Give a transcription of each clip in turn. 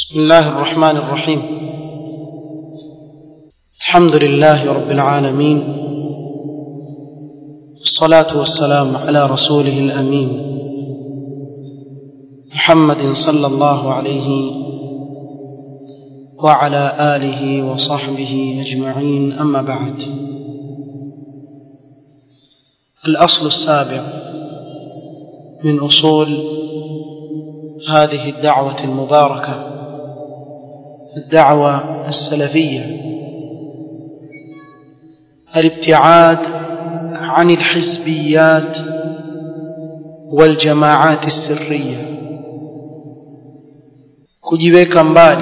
بسم الله الرحمن الرحيم الحمد لله رب العالمين والصلاة والسلام على رسوله الأمين محمد صلى الله عليه وعلى آله وصحبه أجمعين أما بعد الأصل السابع من أصول هذه الدعوة المباركة الدعوة السلفية الابتعاد عن الحزبيات والجماعات السرية kujiweka mbali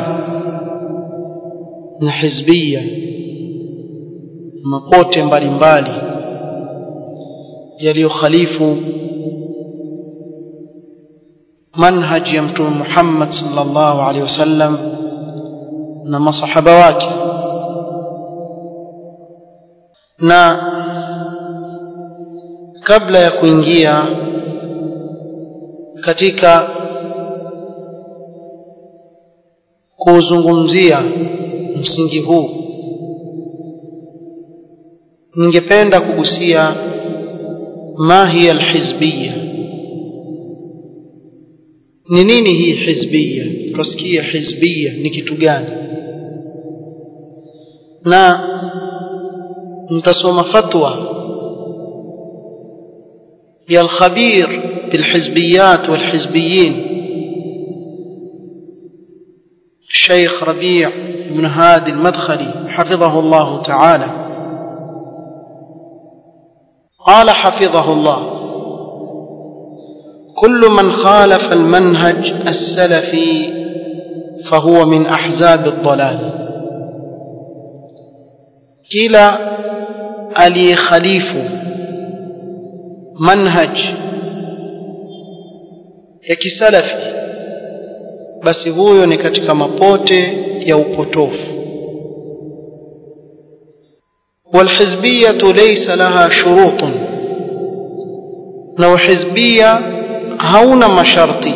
na hizbia mapote mbalimbali yaliyokhalifu manhaji ya mtume Muhammad sallallahu alaihi wasallam na masahaba wake na kabla ya kuingia katika kuuzungumzia msingi huu ningependa kugusia ma hiya alhizbiyya ni nini hii hizbiyya tusikie hizbiyya ni kitu gani na mtasoma fatwa ya al-khabir bilhizbiyat walhizbiyin الشيخ ربيع بن هادي المدخلي حفظه الله تعالى قال حفظه الله كل من خالف المنهج السلفي فهو من احزاب الضلال كلا aliyehalifu manhaj ya kisalafi basi huyo ni katika mapote ya upotofu والحزبية ليس لها شروط لو حزبية هون مشرطي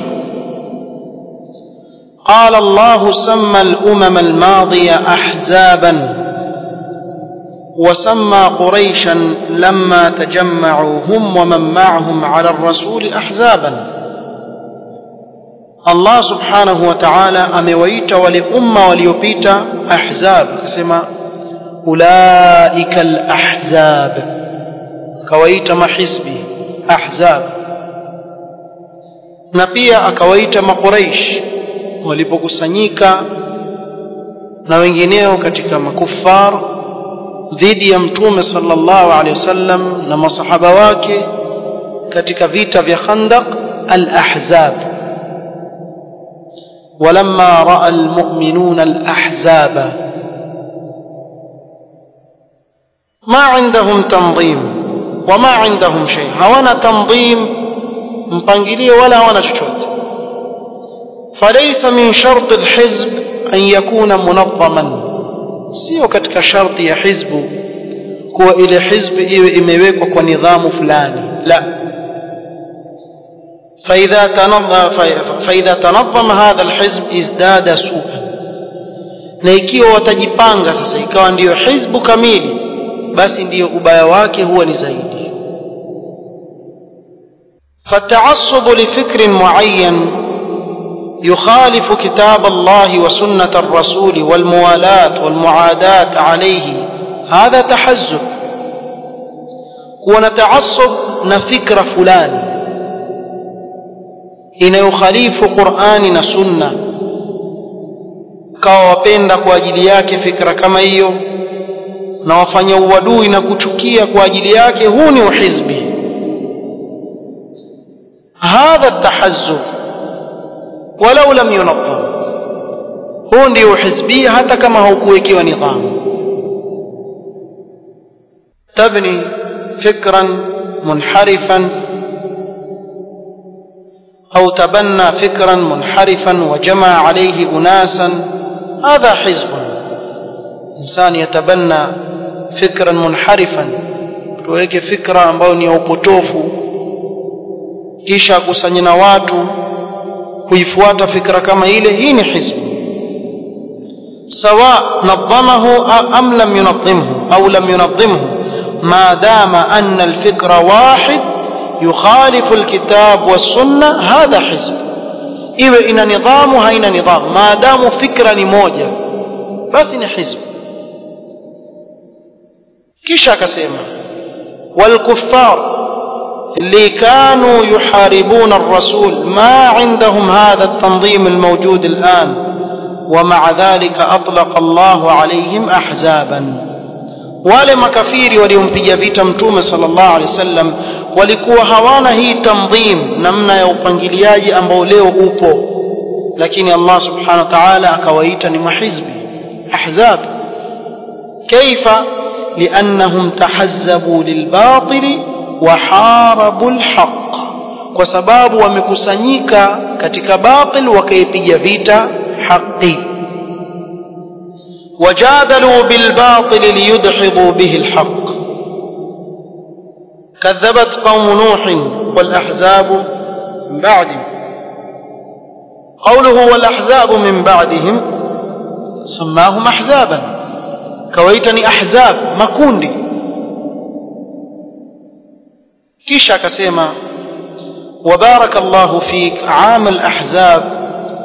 قال الله سمى الأمم الماضية أحزابا وسمى قريشا لما تجمعوا هم ومن معهم على الرسول أحزابا الله سبحانه وتعالى أمويت ولأمة وليبيت أحزاب كسما أولئك الأحزاب كويت ما حزبي أحزاب na pia akawaita makuraish walipokusanyika na wengineo katika makufar dhidi ya mtume sallallahu alaihi wasallam na masahaba wake katika vita vya Khandaq al-Ahzab ولما راى المؤمنون الاحزاب ما عندهم تنظيم وما عندهم شيء hawana تنظيم mpangilio wala hawana chochote فليس من شرط الحزب ان يكون منظما sio katika sharti ya hizbu kuwa ile hizbu iwe imewekwa kwa nidhamu fulani la فإذا تنظم فإذا تنظم هذا الحزب ازداد سوءا na ikiwa watajipanga sasa ikawa ndiyo hizbu kamili basi ndiyo ubaya wake huwa ni zaidi فالتعصب لفكر معين يخالف كتاب الله وسنة الرسول والموالاة والمعاداة عليه هذا تحزب ونتعصب نفكر فلان inayokhalifu Qur'ani na Sunna kawa wapenda kwa ajili yake fikra kama hiyo na wafanya uadui na kuchukia kwa ajili yake huu ni uhizbi hadha at-tahazzub walau lam yunazzam huu ndio uhizbia hata kama haukuwekewa nidhamu tabni fikran munharifan أو تبنى فكرا منحرفا وجمع عليه أناسا هذا حزب إنسان يتبنى فكرا منحرفا tuweke fikra ambayo ni ya upotofu kisha akusanye na watu kuifuata fikra kama ile hii ni hizbu سواء نظمه أم لم ينظمه أو لم ينظمه ما دام أن الفكر واحد يخالف الكتاب والسنة هذا حزب iwe ina nidhamu haina nidhamu maadamu fikra ni moja basi ni hizbu kisha akasema walkuffar اللي كانوا يحاربون الرسول ما عندهم هذا التنظيم الموجود الآن ومع ذلك أطلق الله عليهم أحزابا wale makafiri waliompiga vita mtume sallallahu alaihi wasallam walikuwa hawana hii tanzim namna ya upangiliaji ambao leo upo lakini Allah subhanahu wa ta'ala akawaita ni mahizbi ahzab kaifa liannahum tahazzabu lilbatil wa harabu alhaq kwa sababu wamekusanyika katika batil wakaipiga vita haki وجادلوا بالباطل ليدحضوا به الحق كذبت قوم نوح والأحزاب من بعدهم قوله والأحزاب من بعدهم سماهم أحزابا كويتني أحزاب مكوندي كيشا كسيما وبارك الله فيك عام الأحزاب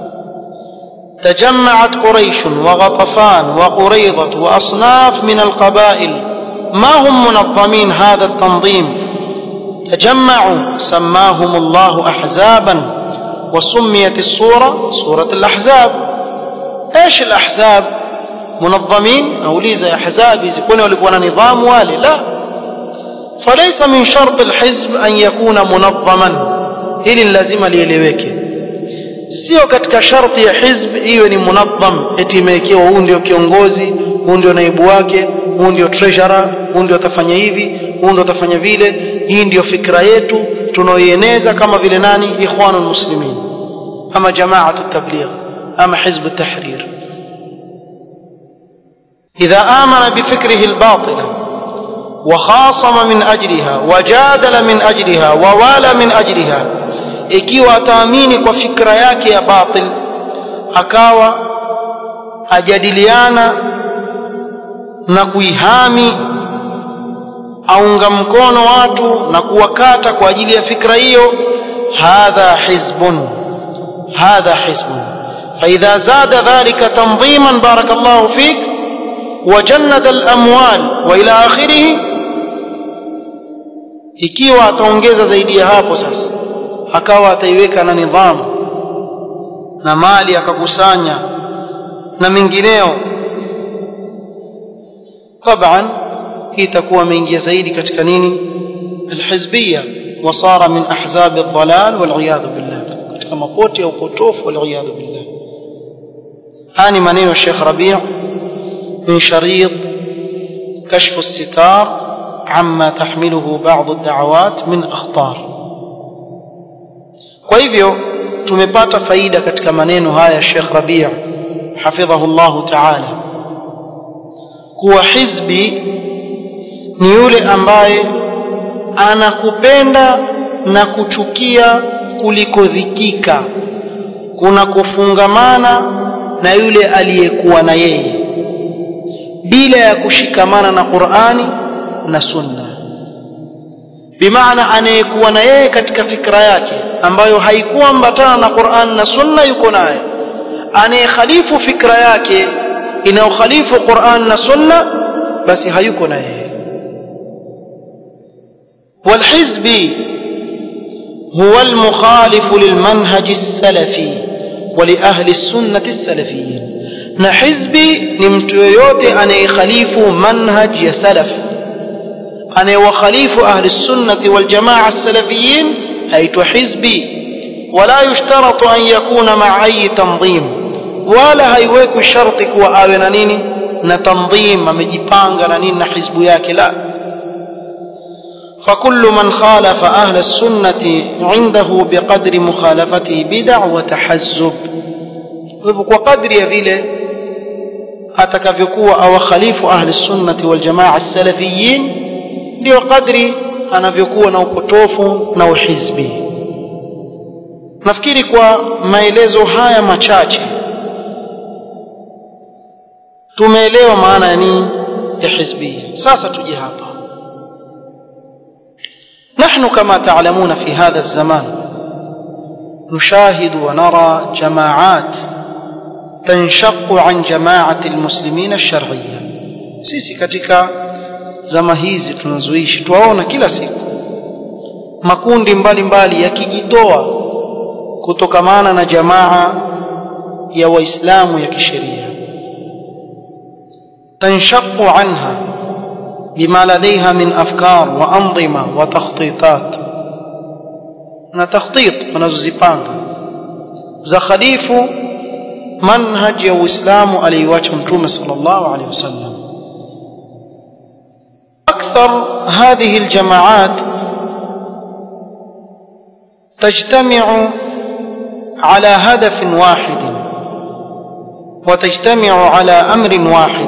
تجمعت قريش وغطفان وقريضة وأصناف من القبائل ما هم منظمين هذا التنظيم تجمعوا سماهم الله أحزابا وسميت الصورة صورة الأحزاب إيش الأحزاب منظمين أو ليزا أحزاب يكون ولكونا نظام والي لا فليس من شرط الحزب أن يكون منظما إلي لازم ليلeweke sio katika sharti ya hizb iwe ni munazzam eti imewekewa huu ndio kiongozi huu ndio naibu wake huu ndio treasurer huu ndio atafanya hivi huu ndio atafanya vile hii ndio fikra yetu tunaoieneza kama vile nani ikhwanul muslimin ama jamaatu tabligh ama hizb at-tahrir إذا آمن بفكره الباطل وخاصم من أجلها وجادل من أجلها ووالى من أجلها ikiwa ataamini kwa fikra yake ya batil akawa ajadiliana na kuihami aunga mkono watu na kuwakata kwa ajili ya fikra hiyo hadha hizbun hadha hizbun فإذا زاد ذلك تنظيما بارك الله فيك وجند الأموال وإلى آخره ikiwa ataongeza zaidi ya hapo sasa akawa ataiweka na nidhamu na mali akakusanya na mengineo طبعا hii itakuwa ameingia zaidi katika nini alhizbiyya wasara min ahzab aldhalal wal'iyadhu billah katika mapoti ya upotofu wal'iyadhu billah hani maneno ya Sheikh Rabi' min sharid كشف الستار عما تحمله بعض الدعوات من أخطار kwa hivyo tumepata faida katika maneno haya Sheikh Rabi' hafidhahu Allah ta'ala kuwa hizbi ni yule ambaye anakupenda na kuchukia kuliko dhikika kuna kufungamana na yule aliyekuwa na yeye bila ya kushikamana na Qur'ani na Sunna bimaana anayekuwa na yeye katika fikra yake ambayo haikuambatana na Qur'an na Sunna yuko naye anayekhalifu fikra yake inayokhalifu Qur'an na Sunna basi hayuko na yeye والحزب هو المخالف للمنهج السلفي ولأهل السنة السلفيين na hizbi ni mtu yoyote anayekhalifu manhaj ya salaf anayewakhalifu ahli sunnati wal jamaa salafiyin aitwa hizbi wala yushtaratu an yakuna ma'a ayi tanzim wala haiwekwi sharti kuwa awe na nini na tanzim amejipanga na nini na hizbu yake la فكل من خالف أهل السنة عنده بقدر مخالفته بدع وتحزب وقدر يفيله atakavyokuwa awakhalifu ahli sunnati wal jamaa salafiyin ndio kadri anavyokuwa na upotofu na uhizbi nafikiri kwa maelezo haya machache tumeelewa maana ya nini ya hizbia sasa tuje hapa نحن كما تعلمون في هذا الزمان نشاهد ونرى جماعات تنشق عن جماعة المسلمين الشرعية sisi katika zama hizi tunazoishi tuwaona kila siku makundi mbalimbali yakijitoa kutokamana na jamaa ya waislamu ya kisheria tanshaqu anha bima ladaiha min afkar wa anzima wa takhtitat na takhtit wanazozipanga za khalifu manhaj ya uislamu aliyoacha mtume sallallahu alaihi wasallam akthar hadhihi aljamaat تجتمع على هدف واحد وتجتمع على امر واحد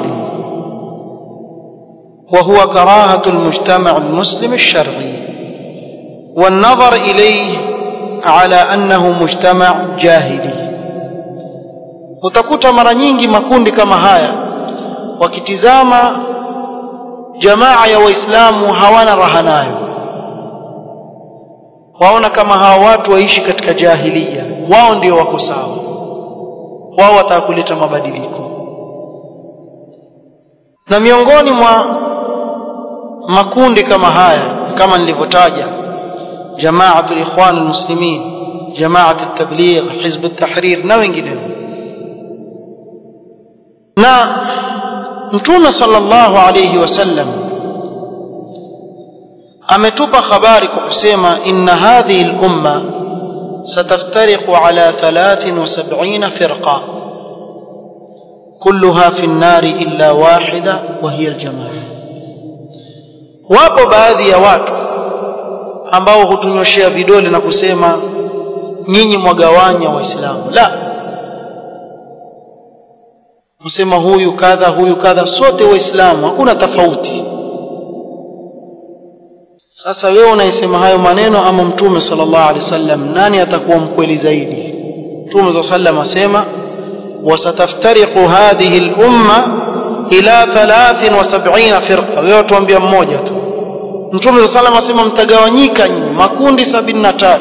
وهو كراهه المجتمع المسلم الشرعي والنظر اليه على انه مجتمع جاهلي utakuta mara nyingi makundi kama haya wakitizama jamaa ya waislamu hawana raha nayo waona kama hawa watu waishi katika jahilia wao ndio wako sawa wao wataka kuleta mabadiliko na miongoni mwa makundi kama haya kama nilivyotaja jamaatul ikhwan almuslimin jamaat at-tabligh hizb at-tahrir na wengineo na mtume sallallahu alayhi wasallam ametupa habari kwa kusema inna hadhihi al-umma ستفترق على 73 فرقة كلها في النار إلا واحدة وهي الجماعة wapo baadhi ya watu ambao hutunyoshea vidole na kusema nyinyi mwagawanya waislamu la kusema huyu kadha huyu kadha sote waislamu hakuna tofauti sasa wewe unaisema hayo maneno ama mtume sallallahu alaihi wasallam nani atakuwa mkweli zaidi mtume sallallahu alaihi wasallam asema wasataftariqu hadhihi al-umma ila 73 firqa wewe tuambia mmoja tu mtume sallallahu alaihi wasallam asema mtagawanyika nyinyi makundi 73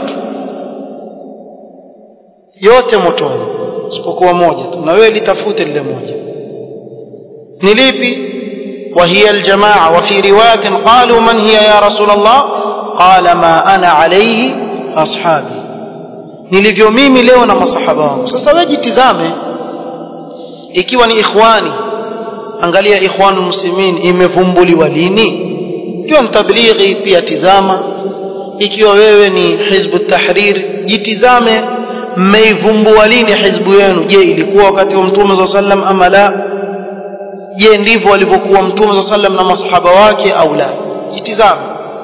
yote motoni isipokuwa moja tu na wewe litafute lile moja ni lipi وهي الجماعة وفي رواية قالوا من هي يا رسول الله قال ما أنا عليه أصحابي nilivyo mimi leo na masahaba wangu sasa wewe jitizame ikiwa ni ikhwani angalia ikhwanul muslimin imevumbuliwa lini ikiwa ni tablighi pia tizama ikiwa wewe ni hizbu tahrir jitizame mmeivumbua lini hizbu yenu je ilikuwa wakati wa mtume sallallahu alaihi wasallam ama la je ndivyo walivyokuwa mtume sa sallam na masahaba wake au la jitizame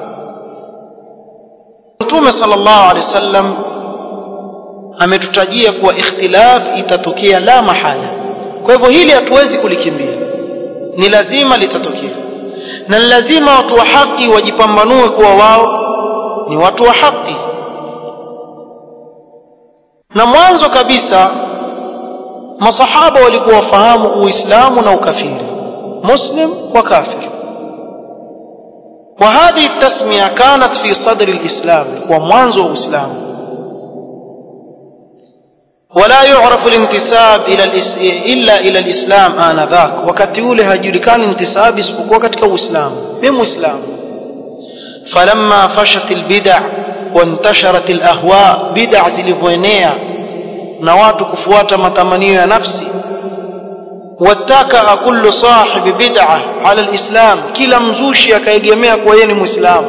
mtume sallallahu alaihi wasallam ametutajia kuwa ikhtilaf itatokea la mahala kwa hivyo hili hatuwezi kulikimbia ni lazima litatokea na ni lazima watu wa haki wajipambanue kuwa wao ni watu wa haki na mwanzo kabisa masahaba walikuwa wafahamu uislamu na ukafiri مسلم وكافر وهذه التسمية كانت في صدر الإسلام ومنذ الإسلام ولا يعرف الانتساب إلى الإس... إلا إلى الإسلام آنذاك وقت يولي هجركان انتساب اسبقوا كتك الإسلام من إسلام فلما فشت البدع وانتشرت الأهواء بدع زلفوينيا نوات كفوات متمنية نفسي واتكأ كل صاحب بدعة على الإسلام كلا مزوشي كيجميع كوين مسلم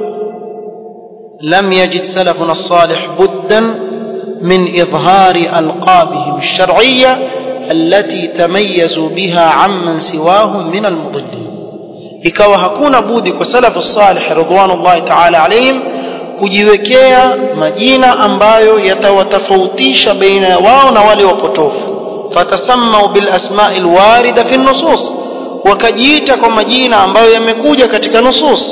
لم يجد سلفنا الصالح بدا من إظهار ألقابهم الشرعية التي تميزوا بها عمن سواهم من المضلين ikawa hakuna budi kwa salafu salih ridwanullahi ta'ala alaihim kujiwekea majina ambayo yatawatofautisha baina ya wao na wale wapotofu فتسموا بالاسماء الوارده في النصوص وكجيتا kwa majina ambayo yamekuja katika nusus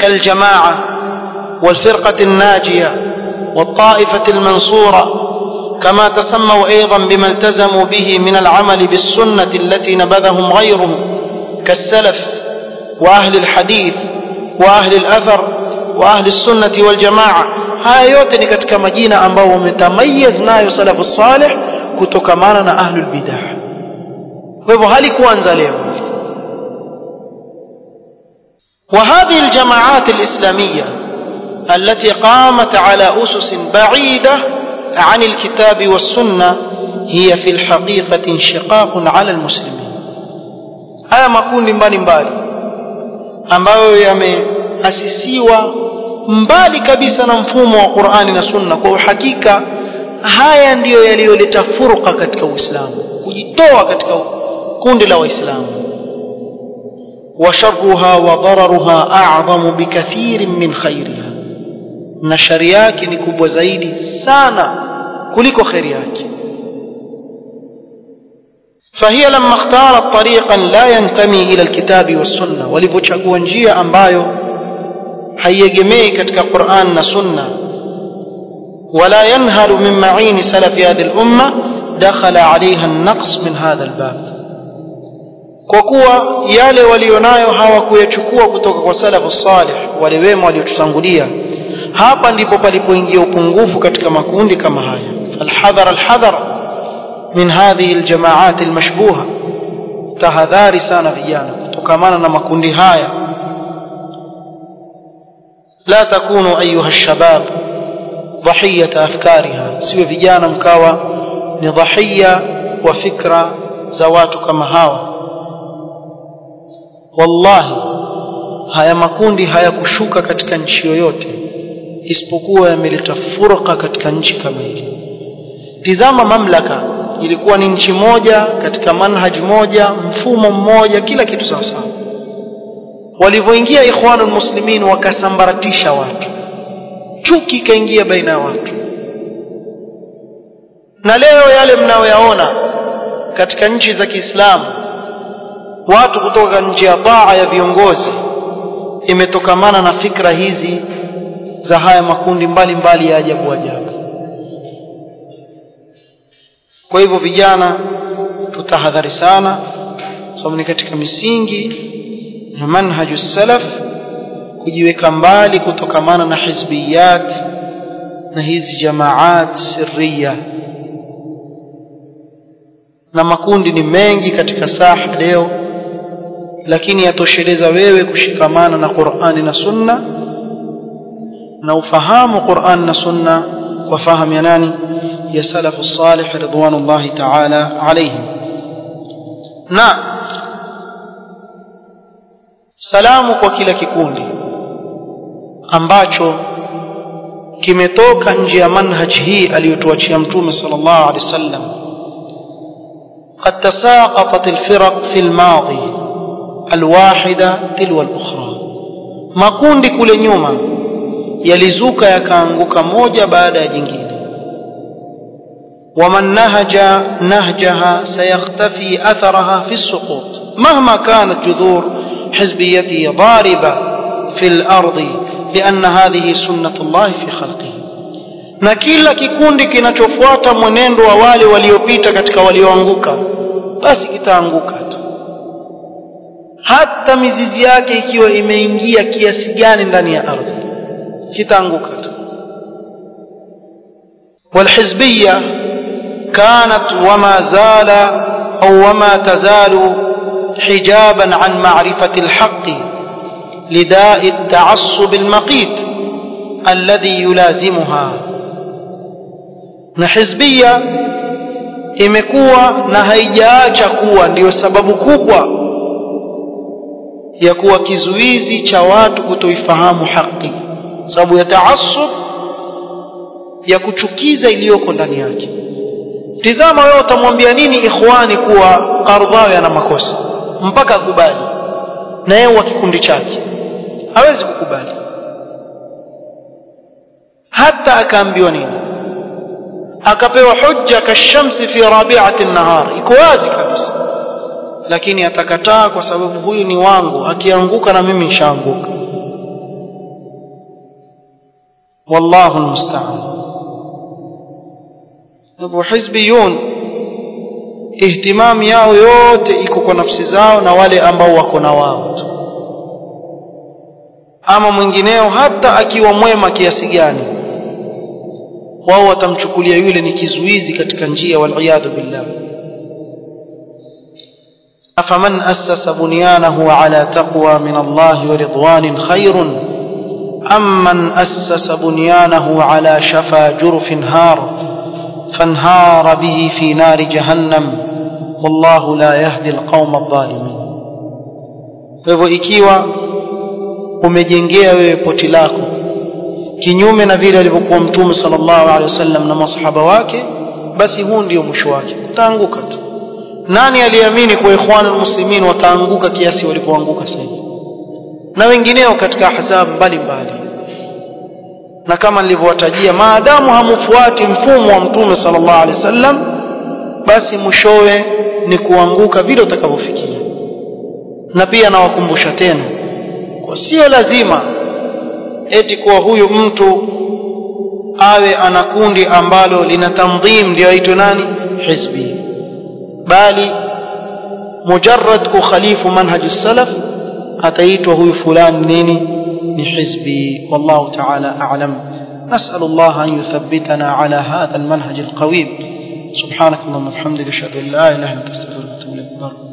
كالجماعه والفرقه الناجيه والطائفه المنصوره كما تسموا أيضا بما التزموا به من العمل بالسنة التي نبذهم غيرهم كالسلف وأهل الحديث وأهل الأثر وأهل السنة والجماعة haya yote ni katika majina ambao wametamayaz nayo salafu salih kutokamana na ahlul bidah kwa hivyo halikuanza leo وهذه الجماعات الإسلامية التي قامت على أسس بعيدة عن الكتاب والسنة هي في الحقيقة انشقاق على المسلمين haya makundi mbalimbali ambayo yameasisiwa mbali kabisa na mfumo wa Qur'ani na Sunna kwa uhakika haya ndiyo yaliyoleta furqa katika Uislamu kujitoa katika kundi la Waislamu وشرها وضررها أعظم بكثير من خيرها na shari yake ni kubwa zaidi sana kuliko kheri yake فهي لما اختارت طريقا لا ينتمي إلى الكتاب والسنة walivyochagua njia ambayo haiegemei katika Qur'an na Sunna ولا ينهل من معين سلف هذه الأمة دخل عليها النقص من هذا الباب kwa kuwa yale walionayo hawakuyachukua kutoka kwa salafu salih wale wema waliotutangulia hapa ndipo palipoingia upungufu katika makundi kama haya falhadhar alhadhar min hadhihi aljamaat almashbuha tahadhari sana vijana kutokamana na makundi haya la takunu ayuha alshabab dhahiyata afkariha siwe vijana mkawa ni dhahiya wa fikra za watu kama hawa wallahi haya makundi hayakushuka katika nchi yoyote isipokuwa yameleta furqa katika nchi kama hili tizama mamlaka ilikuwa ni nchi moja katika manhaj moja mfumo mmoja kila kitu sawa sawa walivyoingia ikhwanul muslimin wakasambaratisha watu chuki ikaingia baina ya watu na leo yale mnayoyaona katika nchi za Kiislamu watu kutoka nje ya taa ya viongozi imetokamana na fikra hizi za haya makundi mbalimbali mbali ya ajabu ajabu kwa hivyo vijana tutahadhari sana sababu ni katika misingi ya manhaju salaf kujiweka mbali kutokamana na hizbiyat na hizi jamaat sirriya na makundi ni mengi katika saha leo lakini yatosheleza wewe kushikamana na Qur'ani na Sunna na ufahamu Qur'an na Sunna kwa fahamu ya nani ya salafu salih ridwanullahi ta'ala alayhim na salamu kwa kila kikundi ambacho kimetoka nje ya manhaj hii aliyotuachia mtume sallallahu alaihi wasallam قد تساقطت الفرق في الماضي الواحدة تلو الأخرى makundi kule nyuma yalizuka yakaanguka moja baada ya jingine ومن نهج نهجها سيختفي أثرها في السقوط مهما كانت جذور حزبيته ضاربة في الأرض لأن هذه سنة الله في خلقه na kila kikundi kinachofuata mwenendo wa wale waliopita katika walioanguka basi kitaanguka tu hata mizizi yake ikiwa imeingia kiasi gani ndani ya ardhi kitaanguka tu والحزبية كانت وما زال أو وما تزال حجابا عن معرفة الحق لداء التعصب المقيت الذي يلازمها na hizbia imekuwa na haijaacha kuwa ndiyo sababu kubwa ya kuwa kizuizi cha watu kutoifahamu haki sababu ya taasub ya kuchukiza iliyoko ndani yake tizama wewe utamwambia nini ikhwani kuwa Qardhawi ana makosa mpaka akubali na yeye wa kikundi chake hawezi kukubali hata akaambiwa nini akapewa hujja kashamsi fi rabi'ati an-nahar iko wazi kabisa lakini atakataa kwa sababu huyu ni wangu akianguka na mimi nishaanguka wallahu almusta'an Hivyo hizbiyun ihtimam yao yote iko kwa nafsi zao na wale ambao wako na wao tu ama mwingineo hata akiwa mwema kiasi gani wao watamchukulia yule ni kizuizi katika njia waliyadhu billah afaman assasa bunyanahu ala taqwa min Allah wa ridwanin khairun amman assasa bunyanahu ala shafa jurfin har fanhara bihi fi nari jahannam wallahu la yahdi alqawma adh-dhalimin kwa hivyo ikiwa umejengea wewe poti lako kinyume na vile alivyokuwa mtume sallallahu alaihi wasallam na masahaba wake basi huu ndio mwisho wake utaanguka tu nani aliamini kwa ikhwanul muslimin wataanguka kiasi walipoanguka sasa na wengineo katika ahzab mbalimbali na kama nilivyowatajia maadamu hamufuati mfumo wa mtume sallallahu alaihi wasallam basi mwishowe ni kuanguka vile utakavyofikia na pia nawakumbusha tena kwa sio lazima eti kuwa huyu mtu awe ana kundi ambalo lina tandhim ndio aitwe nani hizbi bali mujarrad kukhalifu manhaj salaf ataitwa huyu fulani nini ni hizbi wallahu ta'ala a'lam نسأل الله أن يثبتنا على هذا المنهج القويم سبحانك اللهم وبحمدك أشهد أن لا إله إلا أنت أستغفرك وأتوب إليك